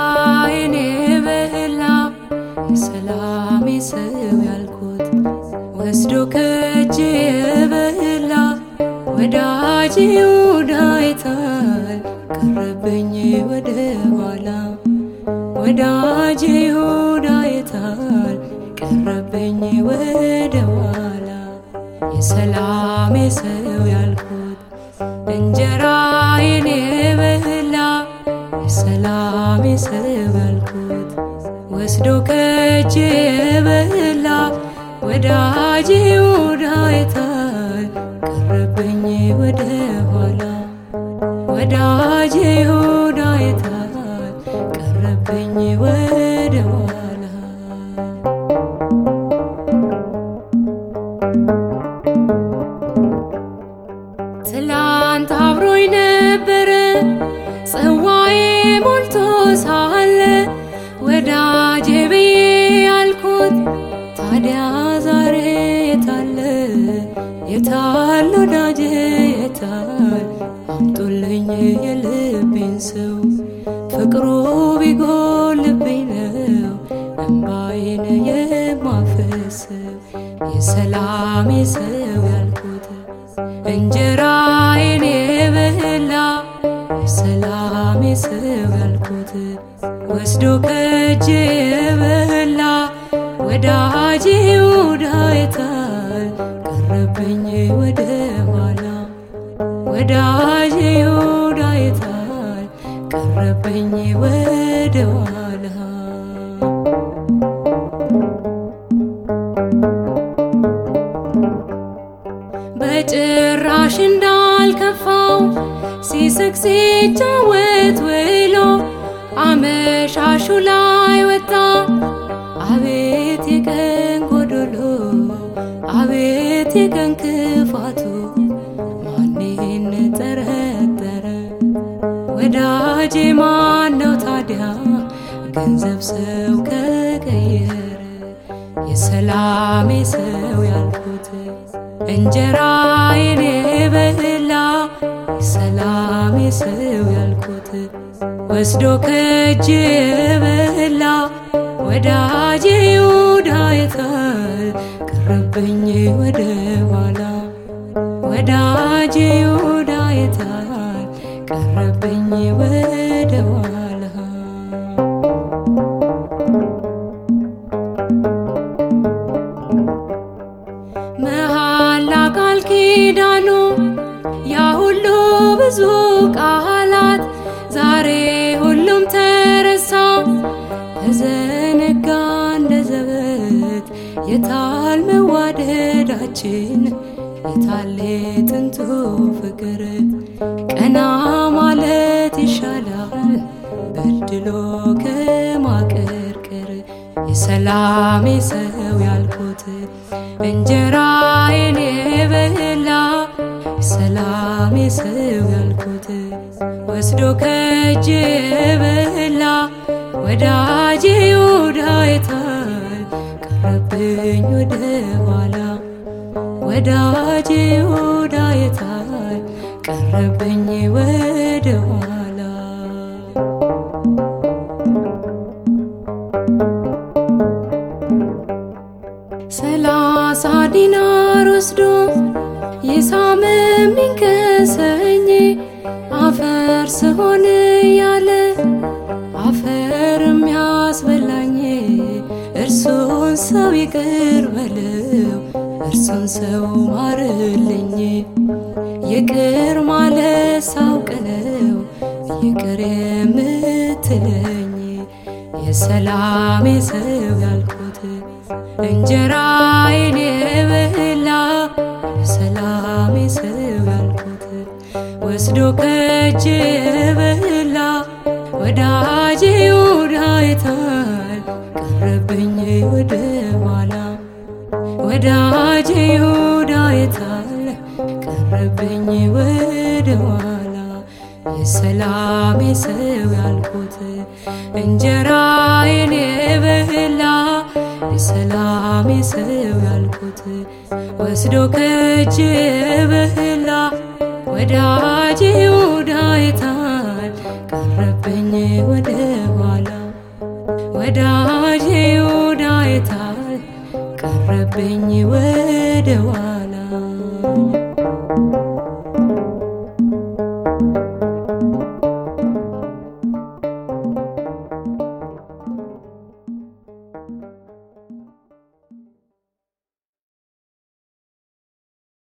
እንጀራዬን የበላ የሰላሜ ሰው ያልኩት ወስዶ ከእጄ የበላ ወዳጅ ይሁዳ አይታል ቀረበኝ ወደ ኋላ ወዳጅ ይሁዳ አይታል ቀረበኝ ወደ ኋላ የሰላሜ ሰው ያልኩት እንጀራዬን የበላ የሰላሜ ሰው ያልኩት ወስዶ ከእጄ የበላ ወዳጅ ይሁዳ አይታል ቀረበኝ ወደ ኋላ ወዳጅ ይሁዳ አይታል ቀረበኝ ወደ ኋላ ትላንት አብሮኝ ነበረ ጽዋዬ ሞልቶ ሳለ ወዳጄ ብዬ ያልኩት ታዲያ ዛሬ የታለ የታል ወዳጄ የታል አምጡልኝ የልቤን ሰው ፍቅሩ ቢጎልብኝ ነው እምባዬን የማፈሰው የሰላሜ ሰው ያልኩት እንጀራዬን የበላ የሰላሜ ሰው ያልኩት ወስዶ ከእጄ የበላ ወዳጅ ይሁዳ አይታል ቀረበኝ ወደ ኋላ ወዳጅ ይሁዳ አይታል ቀረበኝ ወደ ኋላ በጭራሽ እንዳልከፋው ሲስቅ ሲጫወት ውሎ አመሻሹ ላይ ወጣ አቤት የቀን ጎዶሎ አቤት የቀን ክፋቱ ማንን ጠረጠረ ወዳጄ ማን ነው ታዲያ ገንዘብ ሰው ከቀየረ የሰላሜ ሰው ያልኩት እንጀራዬን የበላ የሰላሜ ሰው ያልኩት ወስዶ ከእጄ የበላ ወዳጄ ይሁዳ አይታል ቀረበኝ ወደ ኋላ ወዳጄ ይሁዳ አይታል ቀረበኝ ወደ ኋላ መሐላ ቃል ኪዳኑ ያ ሁሉ ብዙ ቃላት ዛሬ ሁሉም ተረሳ ተዘነጋ እንደ ዘበት የታል መዋደዳችን የታል ጥንቱ ፍቅር ቀና ማለት ይሻላል በድሎ ከማቀርቀር የሰላሜ ሰው ያልኩት እንጀራዬን የበላ የሰላሜ ሰው ያልኩት ወስዶ ከእጄ የበላ ወዳጄ ይሁዳ አይታል ቀረብኝ ወደ ኋላ ወዳጄ ይሁዳ አይታል ቀረብኝ ወደ ኋላ ሰላሳ ዲናር ወስዶ የሳምም ቢንከሰኝ አፈር ስሆን ያለ አፈር የሚያስበላኝ እርሱን ሰው ይቅር በለው እርሱን ሰው ማርልኝ ይቅር ማለት ሳውቅ ነው ይቅር የምትለኝ የሰላሜ ሰው ያልኩት እንጀራዬን የበላ የሰላሜ ሰው ያልኩት ወስዶ ከእጄ የበላ ወዳጄ ይሁዳ አይታል ቀረብኝ ወደ ኋላ ወዳጄ ይሁዳ አይታል ቀረብኝ ወደ ኋላ የሰላሜ ሰው ያልኩት እንጀራዬን የበላ የሰላሜ ሰው ያልኩት ወስዶ ከእጄ የበላ ወዳጄ ይሁዳ አይታል ቀረብኝ ወደ ኋላ ወዳጄ ይሁዳ የታል ቀረብኝ ወደ ኋላ